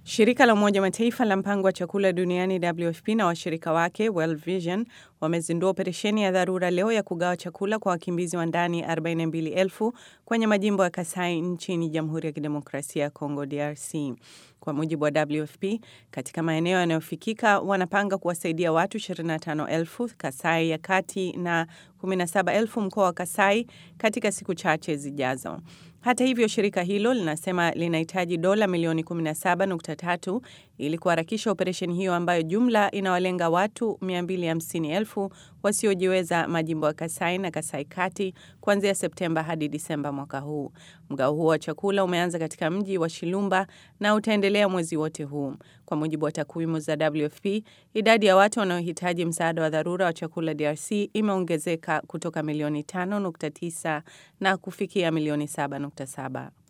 Shirika la Umoja Mataifa la mpango wa chakula duniani WFP na washirika wake World Vision wamezindua operesheni ya dharura leo ya kugawa chakula kwa wakimbizi wa ndani 42,000 kwenye majimbo ya Kasai nchini Jamhuri ya Kidemokrasia ya Kongo DRC. Kwa mujibu wa WFP, katika maeneo yanayofikika wanapanga kuwasaidia watu 25,000 Kasai ya kati na 17,000 mkoa wa Kasai katika siku chache zijazo. Hata hivyo, shirika hilo linasema linahitaji dola milioni 17.3 ili kuharakisha operesheni hiyo ambayo jumla inawalenga watu 250,000 wasiojiweza majimbo ya Kasai na Kasai Kati kuanzia Septemba hadi Disemba mwaka huu. Mgao huo wa chakula umeanza katika mji wa Shilumba na utaendelea mwezi wote huu. Kwa mujibu wa takwimu za WFP, idadi ya watu wanaohitaji msaada wa dharura wa chakula DRC imeongezeka kutoka milioni 5.9 na kufikia milioni 7.7.